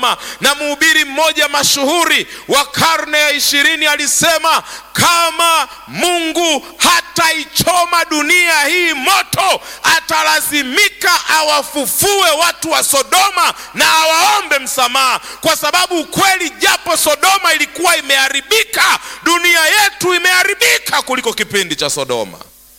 na mhubiri mmoja mashuhuri wa karne ya ishirini alisema kama mungu hataichoma dunia hii moto atalazimika awafufue watu wa sodoma na awaombe msamaha kwa sababu ukweli japo sodoma ilikuwa imeharibika dunia yetu imeharibika kuliko kipindi cha sodoma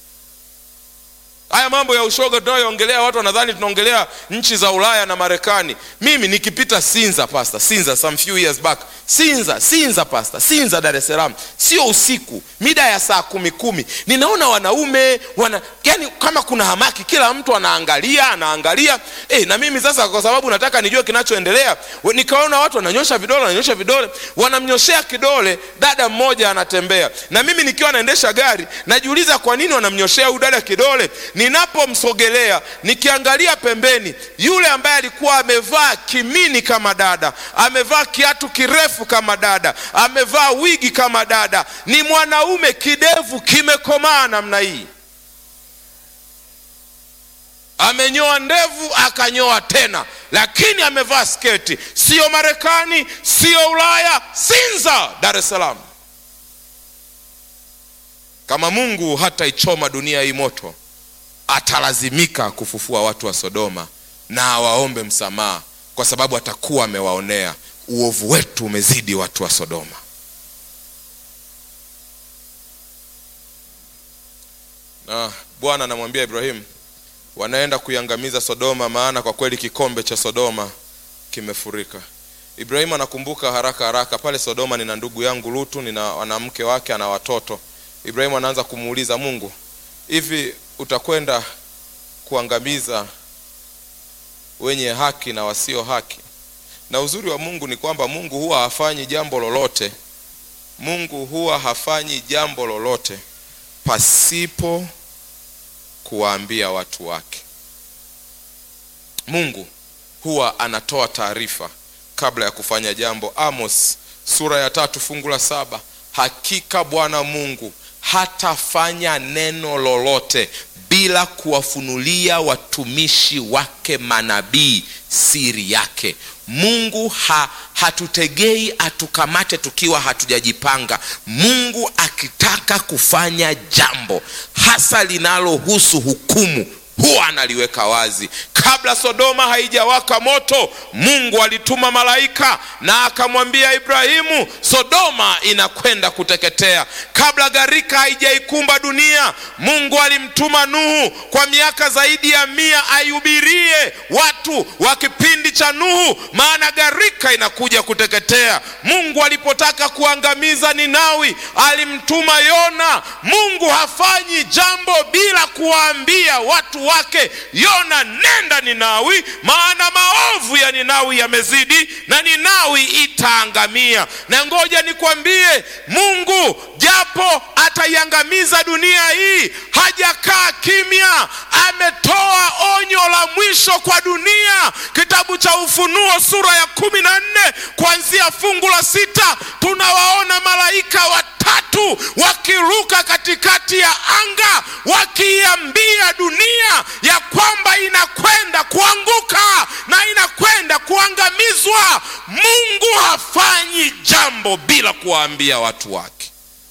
haya mambo ya ushoga tunayoongelea watu wanadhani tunaongelea nchi za ulaya na marekani mimi nikipita sinza pasta sinza some few years back sinza sinza pasta sinza dar es salaam sio usiku mida ya saa kumi kumi ninaona wanaume wana yani kama kuna hamaki kila mtu anaangalia anaangalia e, na mimi sasa kwa sababu nataka nijue kinachoendelea nikaona watu wananyosha vidole wananyosha vidole wanamnyoshea kidole dada mmoja anatembea na mimi nikiwa naendesha gari najiuliza kwa nini wanamnyoshea huyu dada kidole ninapomsogelea nikiangalia pembeni yule ambaye alikuwa amevaa kimini kama dada amevaa kiatu kirefu kama dada amevaa wigi kama dada ni mwanaume kidevu kimekomaa namna hii amenyoa ndevu akanyoa tena lakini amevaa sketi siyo marekani siyo ulaya sinza dar es salaam kama mungu hataichoma dunia hii moto atalazimika kufufua watu wa sodoma na awaombe msamaha kwa sababu atakuwa amewaonea uovu wetu umezidi watu wa sodoma na bwana anamwambia ibrahimu wanaenda kuiangamiza sodoma maana kwa kweli kikombe cha sodoma kimefurika ibrahimu anakumbuka haraka haraka pale sodoma nina ndugu yangu lutu nina wanamke wake ana watoto ibrahimu anaanza kumuuliza mungu hivi utakwenda kuangamiza wenye haki na wasio haki na uzuri wa mungu ni kwamba mungu huwa hafanyi jambo lolote mungu huwa hafanyi jambo lolote pasipo kuwaambia watu wake mungu huwa anatoa taarifa kabla ya kufanya jambo amos sura ya tatu fungu la saba hakika bwana mungu hatafanya neno lolote bila kuwafunulia watumishi wake manabii siri yake mungu ha, hatutegei atukamate tukiwa hatujajipanga mungu akitaka kufanya jambo hasa linalohusu hukumu huwa analiweka wazi kabla sodoma haijawaka moto mungu alituma malaika na akamwambia ibrahimu sodoma inakwenda kuteketea kabla gharika haijaikumba dunia mungu alimtuma nuhu kwa miaka zaidi ya mia aihubirie watu wa kipindi cha nuhu maana gharika inakuja kuteketea mungu alipotaka kuangamiza ninawi alimtuma yona mungu hafanyi jambo bila kuwaambia watu wake yona nenda ninawi maana maovu ya ninawi yamezidi na ninawi itaangamia na ngoja nikwambie mungu japo ataiangamiza dunia hii hajakaa kimya ametoa onyo la mwisho kwa dunia kitabu cha ufunuo sura ya kumi na nne kuanzia fungu la sita tunawaona malaika watatu wakiruka katikati ya anga wakiiambia dunia ya kwamba inakwenda kuanguka na inakwenda kuangamizwa mungu hafanyi jambo bila kuwaambia watu wake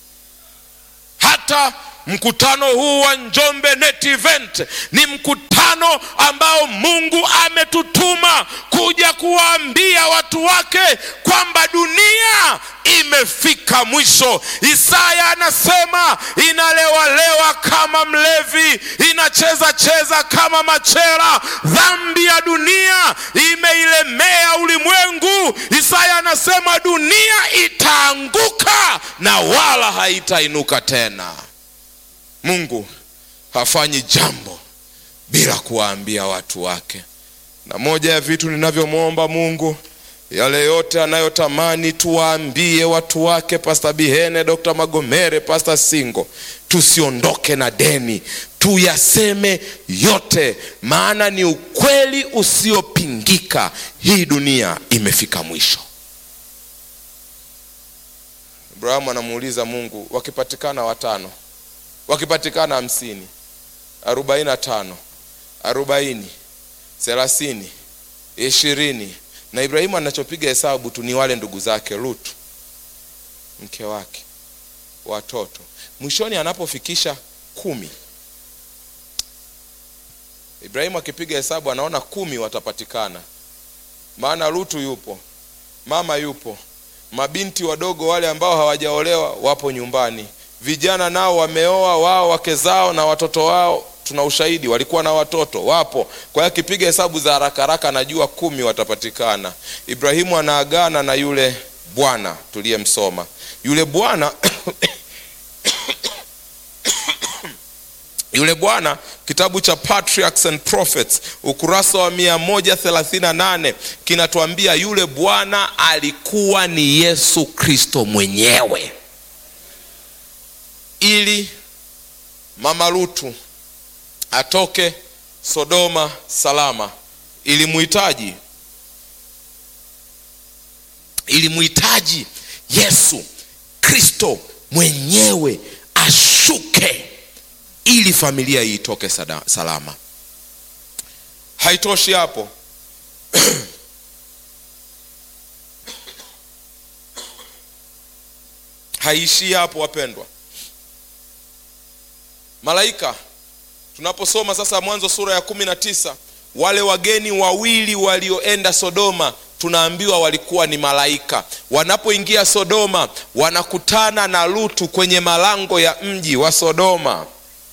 hata mkutano huu wa njombe net event ni mkutano ambao mungu ametutuma kuja kuwaambia watu wake kwamba dunia imefika mwisho isaya anasema inalewalewa kama mlevi inacheza cheza kama machera dhambi ya dunia imeilemea ulimwengu isaya anasema dunia itaanguka na wala haitainuka tena mungu hafanyi jambo bila kuwaambia watu wake na moja ya vitu ninavyomwomba mungu yale yote anayotamani tuwaambie watu wake pasta bihene dr magomere pasta singo tusiondoke na deni tuyaseme yote maana ni ukweli usiopingika hii dunia imefika mwisho abrahamu anamuuliza mungu wakipatikana watano wakipatikana hamsini arobaini na tano arobaini thelathini ishirini na ibrahimu anachopiga hesabu tu ni wale ndugu zake lutu mke wake watoto mwishoni anapofikisha kumi ibrahimu akipiga hesabu anaona kumi watapatikana maana lutu yupo mama yupo mabinti wadogo wale ambao hawajaolewa wapo nyumbani vijana nao wameoa wao wake zao na watoto wao tuna ushahidi walikuwa na watoto wapo kwa hiyo akipiga hesabu za haraka haraka anajua kumi watapatikana ibrahimu anaagana na yule bwana tuliyemsoma yule bwana yule bwana kitabu cha patriarchs and prophets ukurasa wa 138 kinatuambia yule bwana alikuwa ni yesu kristo mwenyewe ili mama lutu atoke sodoma salama ilimuhitaji ilimuhitaji yesu kristo mwenyewe ashuke ili familia hii itoke sada- salama haitoshi hapo haiishii hapo wapendwa malaika tunaposoma sasa mwanzo sura ya kumi na tisa wale wageni wawili walioenda sodoma tunaambiwa walikuwa ni malaika wanapoingia sodoma wanakutana na lutu kwenye malango ya mji wa sodoma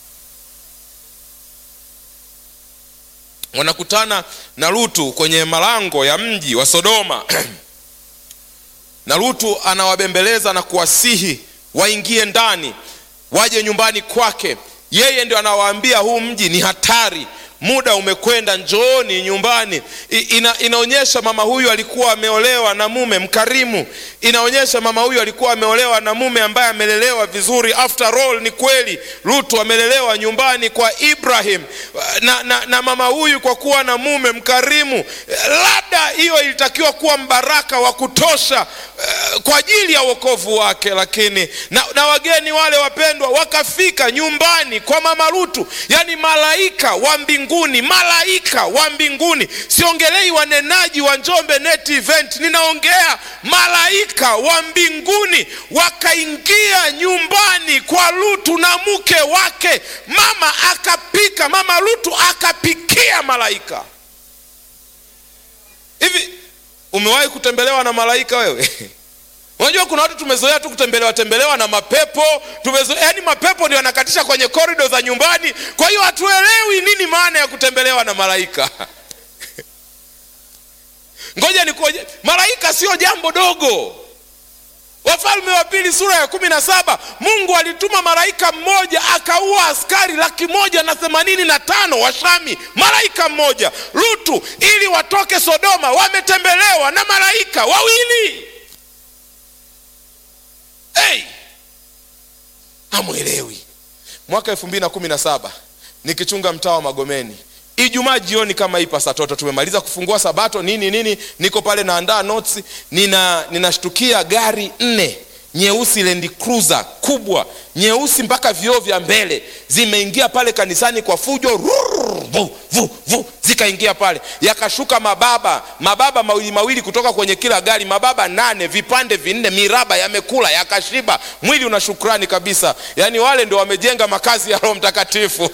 wanakutana na lutu kwenye malango ya mji wa sodoma na lutu anawabembeleza na kuwasihi waingie ndani waje nyumbani kwake yeye ndio anawaambia huu mji ni hatari muda umekwenda njooni nyumbani I, ina, inaonyesha mama huyu alikuwa ameolewa na mume mkarimu inaonyesha mama huyu alikuwa ameolewa na mume ambaye amelelewa vizuri after all ni kweli lutu amelelewa nyumbani kwa ibrahim na, na, na mama huyu kwa kuwa na mume mkarimu labda hiyo ilitakiwa kuwa mbaraka wa kutosha uh, kwa ajili ya uokovu wake lakini na, na wageni wale wapendwa wakafika nyumbani kwa mama lutu yani malaika wa mbinguni malaika wa mbinguni siongelei wanenaji wa njombe net event ninaongea malaika wa mbinguni wakaingia nyumbani kwa lutu na mke wake mama akapika mama lutu akapikia malaika hivi umewahi kutembelewa na malaika wewe unajua kuna watu tumezoea tu kutembelewa tembelewa na mapepo tumezoea yani mapepo ndio yanakatisha kwenye korido za nyumbani kwa hiyo hatuelewi nini maana ya kutembelewa na malaika ngoja nikoje malaika sio jambo dogo wafalme wa pili sura ya kumi na saba mungu alituma malaika mmoja akaua askari laki moja na themanini na tano wa shami malaika mmoja lutu ili watoke sodoma wametembelewa na malaika wawili hey! hamwelewi mwaka elfu mbili na kumi na saba nikichunga mtaa wa magomeni ijumaa jioni kama hii pasatoto tumemaliza kufungua sabato nini nini niko pale naandaa notes nina ninashtukia gari nne nyeusi Land Cruiser kubwa nyeusi mpaka vioo vya mbele zimeingia pale kanisani kwa fujo rrrr, vu, vu, vu, zikaingia pale yakashuka mababa mababa mawili mawili kutoka kwenye kila gari mababa nane vipande vinne miraba yamekula yakashiba mwili una shukrani kabisa yaani wale ndio wamejenga makazi ya roho mtakatifu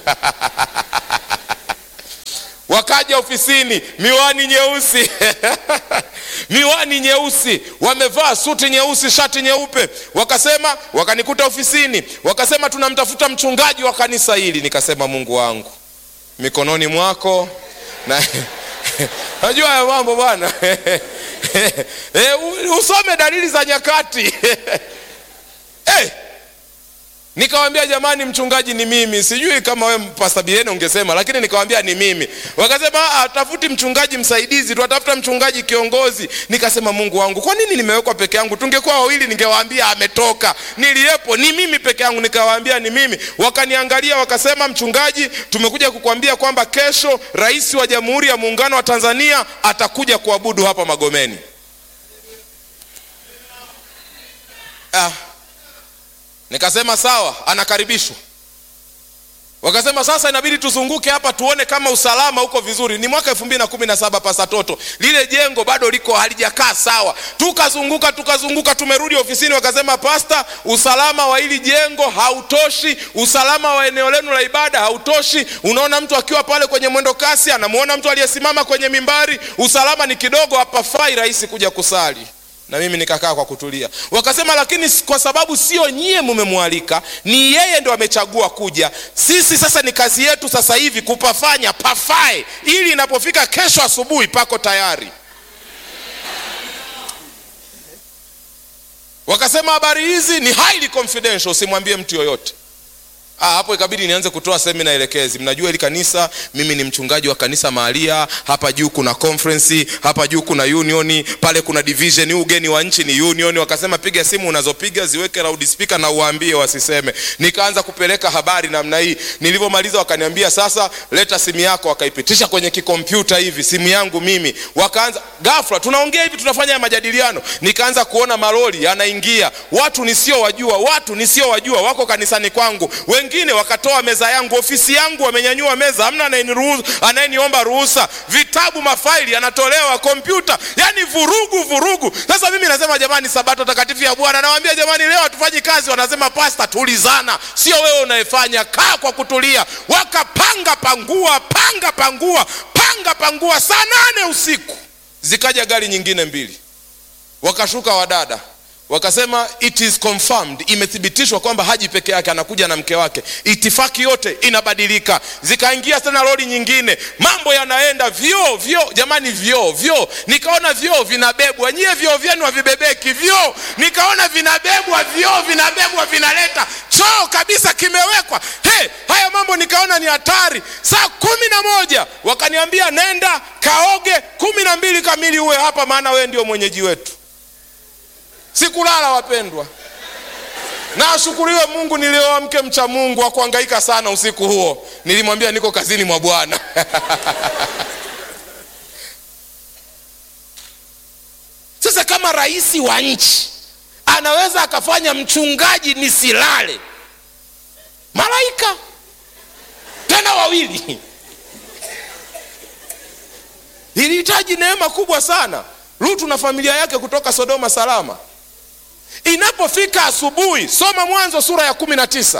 wakaja ofisini miwani nyeusi miwani nyeusi wamevaa suti nyeusi shati nyeupe wakasema wakanikuta ofisini wakasema tunamtafuta mchungaji wa kanisa hili nikasema mungu wangu mikononi mwako na najua haya mambo bwana e, usome dalili za nyakati hey! nikawambia jamani mchungaji ni mimi sijui kama we pasabiene ungesema lakini nikawambia ni mimi wakasema tafuti mchungaji msaidizi tuatafuta mchungaji kiongozi nikasema mungu wangu kwa nini nimewekwa peke yangu tungekuwa wawili ningewaambia ametoka niliyepo ni mimi peke yangu nikawaambia ni mimi wakaniangalia wakasema mchungaji tumekuja kukwambia kwamba kesho rais wa jamhuri ya muungano wa tanzania atakuja kuabudu hapa magomeni ah nikasema sawa anakaribishwa wakasema sasa inabidi tuzunguke hapa tuone kama usalama uko vizuri. Ni mwaka elfu mbili na kumi na saba pasatoto, lile jengo bado liko halijakaa sawa. Tukazunguka tukazunguka, tumerudi ofisini, wakasema pasta, usalama wa hili jengo hautoshi, usalama wa eneo lenu la ibada hautoshi. Unaona mtu akiwa pale kwenye mwendo kasi anamuona mtu aliyesimama kwenye mimbari, usalama ni kidogo, hapafai rahisi kuja kusali na mimi nikakaa kwa kutulia. Wakasema lakini kwa sababu sio nyie mumemwalika, ni yeye ndo amechagua kuja. Sisi sasa ni kazi yetu sasa hivi kupafanya pafae, ili inapofika kesho asubuhi pako tayari. Wakasema habari hizi ni highly confidential, usimwambie mtu yoyote. Ah, hapo ikabidi nianze kutoa semina elekezi. Mnajua hili kanisa, mimi ni mchungaji wa kanisa mahalia. Hapa juu kuna conference, hapa juu kuna union, pale kuna division. Huu ugeni wa nchi ni union. Wakasema piga simu unazopiga ziweke loudspeaker na uwaambie wasiseme. Nikaanza kupeleka habari namna hii. Nilivyomaliza wakaniambia sasa, leta simu yako. Wakaipitisha kwenye kikompyuta hivi, simu yangu mimi. Wakaanza ghafla, tunaongea hivi, tunafanya majadiliano. Nikaanza kuona malori yanaingia, watu nisiowajua, watu nisiowajua wako kanisani kwangu wengine wakatoa meza yangu, ofisi yangu, wamenyanyua meza, hamna anayeniomba ruhusa. Vitabu, mafaili yanatolewa, kompyuta, yani vurugu vurugu. Sasa mimi nasema jamani, sabato takatifu ya Bwana. Nawaambia jamani, leo hatufanyi kazi. Wanasema pasta, tulizana, sio wewe unayefanya, kaa kwa kutulia. Wakapanga pangua, panga pangua, panga pangua. Saa nane usiku zikaja gari nyingine mbili, wakashuka wadada wakasema it is confirmed, imethibitishwa kwamba haji peke yake, anakuja na mke wake. Itifaki yote inabadilika. Zikaingia tena lori nyingine, mambo yanaenda vyoo vyoo, jamani, vyoo vyoo. Nikaona vyoo vinabebwa, nyie vyoo vyenu havibebeki vyoo. Nikaona vinabebwa vyoo, vinabebwa, vinaleta choo kabisa kimewekwa. He, haya mambo nikaona ni hatari. Saa kumi na moja wakaniambia nenda kaoge, kumi na mbili kamili uwe hapa, maana wewe ndio mwenyeji wetu. Sikulala wapendwa, na ashukuriwe Mungu nilioa mke mcha Mungu wa kuhangaika sana usiku huo. Nilimwambia niko kazini mwa Bwana. Sasa kama rais wa nchi anaweza akafanya mchungaji nisilale, malaika tena wawili, ilihitaji neema kubwa sana. Lutu na familia yake kutoka Sodoma salama. Inapofika asubuhi, soma Mwanzo sura ya kumi na tisa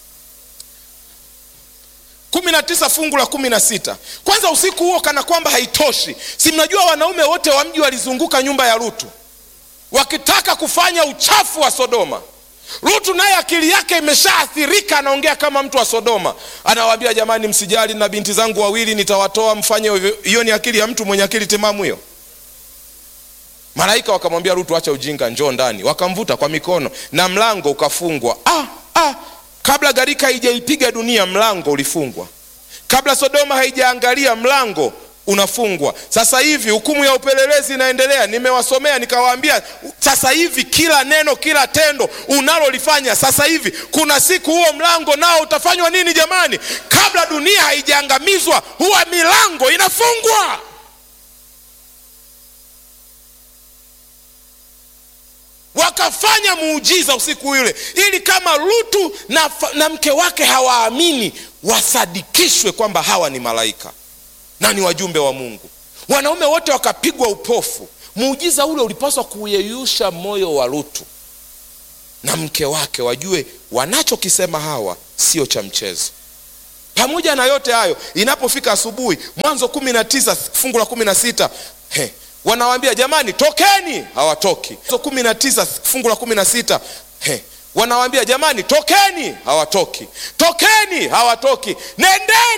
kumi na tisa fungu la kumi na sita Kwanza usiku huo, kana kwamba haitoshi, si mnajua wanaume wote wa mji walizunguka nyumba ya Lutu wakitaka kufanya uchafu wa Sodoma. Lutu naye akili yake imeshaathirika, anaongea kama mtu wa Sodoma. Anawaambia jamani, msijali na binti zangu wawili nitawatoa, mfanye hiyo. Ni akili ya mtu mwenye akili timamu hiyo? Malaika wakamwambia Lutu, acha ujinga, njoo ndani. Wakamvuta kwa mikono na mlango ukafungwa. Ah, ah, kabla gharika haijaipiga dunia mlango ulifungwa. Kabla Sodoma haijaangalia mlango unafungwa. Sasa hivi hukumu ya upelelezi inaendelea, nimewasomea nikawaambia, sasa hivi kila neno, kila tendo unalolifanya sasa hivi, kuna siku huo mlango nao utafanywa nini? Jamani, kabla dunia haijaangamizwa huwa milango inafungwa. Wakafanya muujiza usiku ule, ili kama Lutu na, na mke wake hawaamini, wasadikishwe kwamba hawa ni malaika na ni wajumbe wa Mungu. Wanaume wote wakapigwa upofu. Muujiza ule ulipaswa kuyeyusha moyo wa Lutu na mke wake, wajue wanachokisema hawa sio cha mchezo. Pamoja na yote hayo, inapofika asubuhi, Mwanzo kumi na tisa fungu la kumi na sita wanawambia jamani, tokeni. Hawatoki. Mwanzo kumi na tisa fungu la kumi na sita wanawambia jamani, tokeni. Hawatoki. Tokeni. Hawatoki. Nendeni.